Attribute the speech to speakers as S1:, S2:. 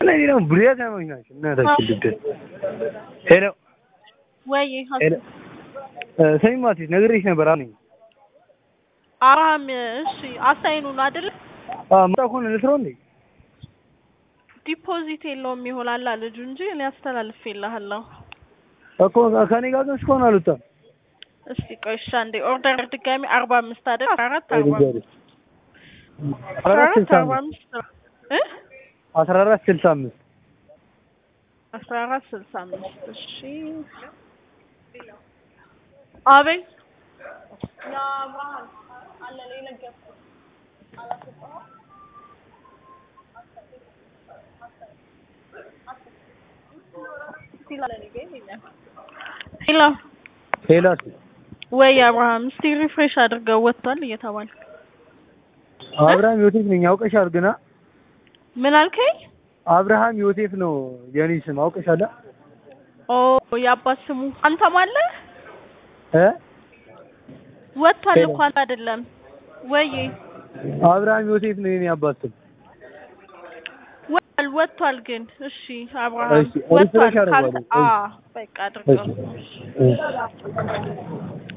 S1: እነዚህ ደግሞ ብሬታሞች ናቸው። እናታችን ልደት ሄሎ
S2: ወይ
S1: ሄሎ ሰሚ ማቲስ ነግሬሽ ነበር አሁን
S2: አብርሃም እሺ አሳይኑ ነው አይደል?
S1: መጣ ከሆነ ልስረው እንዴ
S2: ዲፖዚት የለውም ይሆናል ልጁ እንጂ እኔ አስተላልፌልሃለሁ።
S1: እኮ ከኔ ጋር ግን እስካሁን አልወጣም።
S2: እስቲ ቆይ እሺ አንዴ ኦርደር ድጋሚ አርባ አምስት አይደል? አስራ አራት አርባ አምስት አስራ
S1: አራት
S2: አራት
S1: ስልሳ
S2: አርባ
S1: አምስት
S2: አምስት እ
S1: አስራ አራት ስልሳ አምስት
S2: አስራ አራት ስልሳ አምስት እሺ አቤት ሄሎ
S1: ሄሎ
S2: ወይ አብርሃም እስቲ ሪፍሬሽ አድርገው ወጥቷል እየተባለ
S1: አብርሃም ዮሴፍ ነኝ አውቀሻል ግና
S2: ምን አልከኝ?
S1: አብርሃም ዮሴፍ ነው የኔ ስም አውቀሻል
S2: ኦ የአባት ስሙ አንተም አለ
S1: እ
S2: ወጥቷል
S1: ሄሎ።
S2: እኮ አንተ አይደለም ወይ
S1: አብርሃም ዮሴፍ ነው የኔ አባት ስም
S2: ወጥቷል ወጥቷል ግን እሺ አብርሃም
S1: እሺ፣
S2: ወጥቷል
S1: ሪፍሬሽ አደርገዋለሁ።
S2: ካልተ- አ በቃ አድርገው
S1: እሺ እሺ